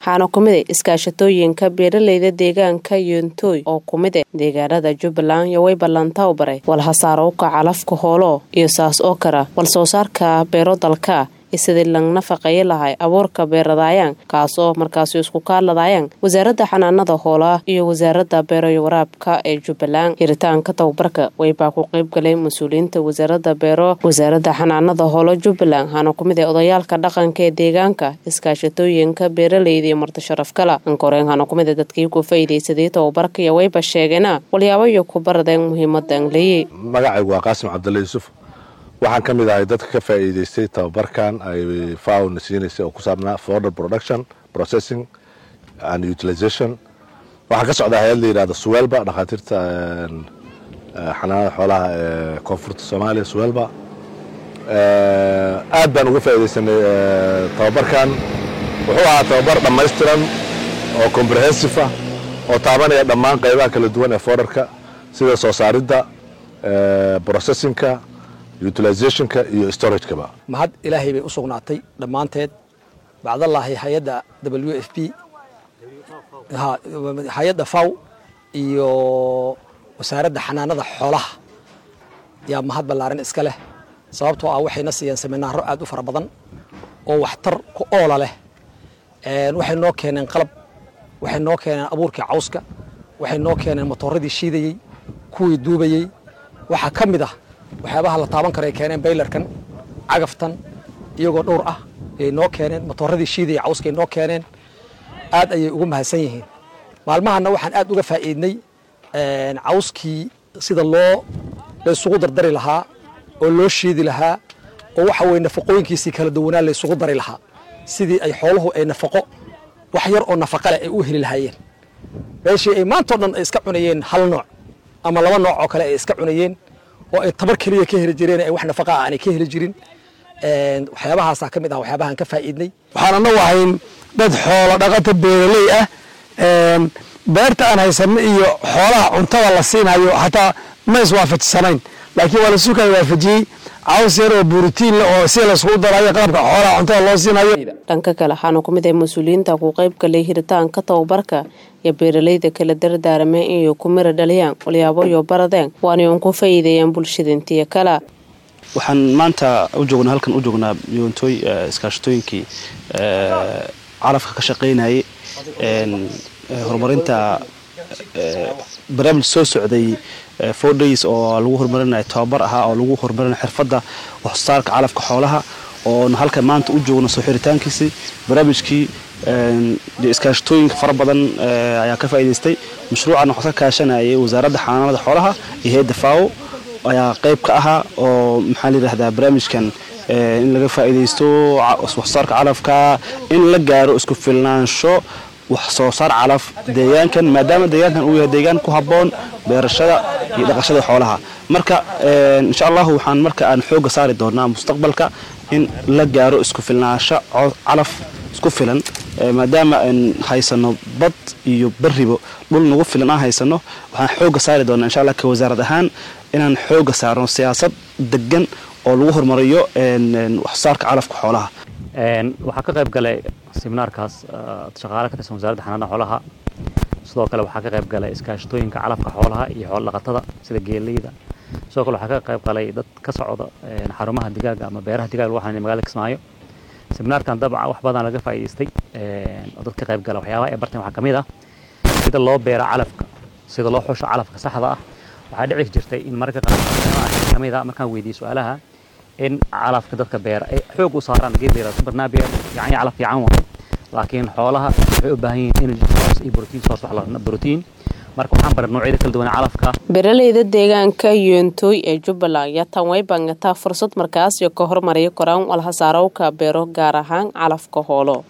waxaana ku mid a iskaashatooyinka beeraleyda deegaanka yontooy oo ku mid a deegaanada jubbaland iyo way ballantaa u baray walhasaarowka calafka hoolo iyo saas oo kara wal soo saarka beero dalka sidii lang nafaqeeyo lahay abuurka beeradaayaan kaasoo markaasi isku kaaladaayaan wasaaradda xanaanada hoolaha iyo wasaaradda beero waraabka ee jubbaland hiritaanka tababarka waybaa ku qeyb galay mas-uuliyiinta wasaaradda beero wasaaradda xanaanada hoolo jubbaland waxaana ku mid ah odayaalka dhaqanka ee deegaanka iskaashatooyinka beeraleyda iyo marti sharaf kala ankoreen waxaana ku mid a dadkii ku faa'iidaysaday tababarka iyo wayba sheegeena walyaabayo ku baradeen muhiimada angleyey magacaygu waa qaasim cabdulle yuusuf waxaan ka mid ahay dadka ka faa'iidaystay tababarkan ay faawna siinaysay oo ku saabnaa forder production processing and utilization waxaa ka socdaa hay-ad la yidhahda suwelba dhakhaatiirta xanaanada xoolaha ee koonfurta soomaaliya suwelba aad baan uga faa'iidaysanay tababarkan wuxuu ahaa tababar dhammaystiran oo comprehensive ah oo taabanaya dhammaan qaybaha kala duwan ee forderka sida soo saaridda processingka utilizationka iyo storagekaba mahad ilaahay bay u sugnaatay dhammaanteed bacdallaahi hay-adda w f p hay-adda faw iyo wasaaradda xanaanada xoolaha yaa mahad ballaaran iska leh sababtoo ah waxayna siiyeen seminaaro aad u fara badan oo waxtar ku oola leh waxay noo keeneen qalab waxay noo keeneen abuurkii cawska waxay noo keeneen matooradii shiidayey kuwii duubayey waxaa ka mid ah waxyaabaha la taaban karo ay keeneen baylarkan cagaftan iyagoo dhowr ah ayay noo keeneen matooradii shiidaya cawskay noo keeneen aad ayay ugu mahadsan yihiin maalmahanna waxaan aad uga faa'iidnay cawskii sida loo laysugu dardari lahaa oo loo shiidi lahaa oo waxa weye nafaqooyinkiisii kala duwanaa laysugu dari lahaa sidii ay xooluhu ay nafaqo wax yar oo nafaqa leh ay u heli lahaayeen meeshii ay maantao dhan ay iska cunayeen hal nooc ama laba nooc oo kale ay iska cunayeen oo ay tabar keliya ka heli jireen ay wax nafaqa ah aanay ka heli jirin waxyaabahaasaa ka mid ah waxyaabahaan ka faa'iidnay waxaan anagu ahayn dad xoolo dhaqata beeraley ah beerta aan haysanno iyo xoolaha cuntada la siinayo xataa ma iswaafajisanayn laakiin waa lasu kala waafajiyey caws yar oo buuritiin leh oo si laisugu darayo qalabka xoolaha cuntada loo siinayo dhanka kale waxaana ku mid ah mas-uuliyiinta ku qayb galay hiritaanka tababarka iyo beeraleyda kala dardaarameen inay ku mira dhaliyaan walyaaboyo baradeen waanay un ku faa'iideeyaan bulshada intiya kala waxaan maanta u joognaa halkan u joognaa yoontooy iskaashatooyinkii calafka ka shaqaynayay horumarinta barnaamij soo socday four days oo lagu horumarinayo tababar ahaa oo lagu horumarinayo xirfadda waxsoosaarka calafka xoolaha oon halkan maanta u joogno soo xiritaankiisii barnaamijkii iskaashatooyinka fara badan ayaa ka faa'iidaystay mashruucan waxaa ka kaashanayay wasaaradda xanaanada xoolaha iyo hay-adda faawo ayaa qayb ka ahaa oo maxaa la yidhahdaa barnaamijkan in laga faa'iidaysto waxsoosaarka calafka in la gaaro isku filnaansho wax soo saar calaf deegaankan maadaama deegaankan uu yahay deegaan ku habboon beerashada iyo dhaqashada xoolaha marka insha allahu waxaan marka aan xoogga saari doonaa mustaqbalka in la gaaro isku filnaansho calaf isku filan maadaama aan haysano bad iyo baribo dhul nagu filan aan haysano waxaan xoogga saari doonaa insha allah ka wasaarad ahaan inaan xoogga saarno siyaasad degan oo lagu horumariyo waxsoosaarka calafka xoolaha waxaa ka qayb galay seminaarkaas shaqaale ka tirsan wasaaradda xanaanada xoolaha sidoo kale waxaa ka qayb galay iskaashatooyinka calafka xoolaha iyo xoolo dhaqatada sida geeleyda sidoo kale waxaa ka qayb galay dad ka socda xarumaha digaaga ama beeraha digaaga lagu xanaanay magaalada kismaayo seminaarkan dabcan wax badan laga faa'iidaystay oo dad ka qayb gala waxyaabaha ay barteen waxaa ka mid ah sida loo beero calafka sida loo xusho calafka saxda ah waxaa dhici jirtay in mararka qaar ka mid ah markaan weydiiyey su-aalaha in calafka dadka beera ay xoog u saaraan geed la yidhahdo supernabier fiican calaf fiican waa laakiin xoolaha waxay u baahan yihiin energy source iyo protein source wax la protein marka waxaan baray noocyada kala duwan calafka beeraleyda deegaanka yoontooy ee jubbaland ayaa tan way bangataa fursad markaas iyo ka hormariya koraan walhasaarowka beero gaar ahaan calafka hoolo